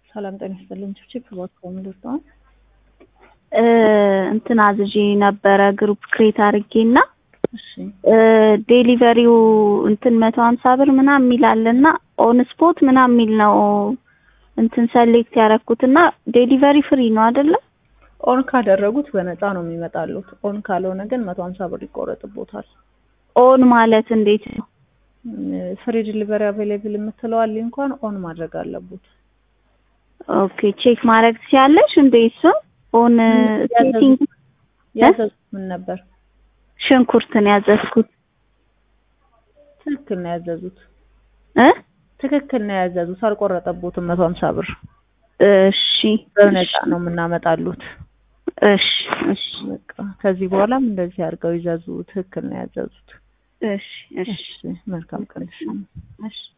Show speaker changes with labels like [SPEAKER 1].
[SPEAKER 1] ሰላም ጤና ይስጥልኝ። ችፕ እባክዎ ምን ልርዳዎት?
[SPEAKER 2] እንትን አዝዤ ነበረ ግሩፕ ክሬት አድርጌ እና
[SPEAKER 1] እሺ
[SPEAKER 2] ዴሊቨሪው እንትን መቶ ሀምሳ ብር ምናምን የሚል አለ እና ኦን ስፖት ምናምን የሚል ነው እንትን ሰሌክት ያደረኩት እና ዴሊቨሪ ፍሪ ነው አይደለ?
[SPEAKER 1] ኦን ካደረጉት በነፃ ነው የሚመጣሉት። ኦን ካልሆነ ግን መቶ ሀምሳ ብር ይቆረጥቦታል።
[SPEAKER 2] ኦን ማለት እንዴት ነው?
[SPEAKER 1] ፍሪ ዲሊቨሪ አቬሌብል የምትለዋል እንኳን ኦን ማድረግ አለቡት።
[SPEAKER 2] ኦኬ ቼክ ማድረግ ትችያለሽ እንዴ? እሱን ኦን ሴቲንግ
[SPEAKER 1] ያዘዙት ምን ነበር?
[SPEAKER 2] ሽንኩርት ነው ያዘዝኩት
[SPEAKER 1] ትክክል ነው ያዘዙት።
[SPEAKER 2] እ
[SPEAKER 1] ትክክል ነው ያዘዙት። አልቆረጠቦትም መቶ ሀምሳ ብር
[SPEAKER 2] እሺ
[SPEAKER 1] በነፃ ነው የምናመጣሉት።
[SPEAKER 2] እሺ እሺ
[SPEAKER 1] በቃ ከዚህ በኋላም እንደዚህ አድርገው ይዘዙ። ትክክል ነው ያዘዙት።
[SPEAKER 2] እሺ እሺ
[SPEAKER 1] እሺ መልካም ቀን።
[SPEAKER 2] እሺ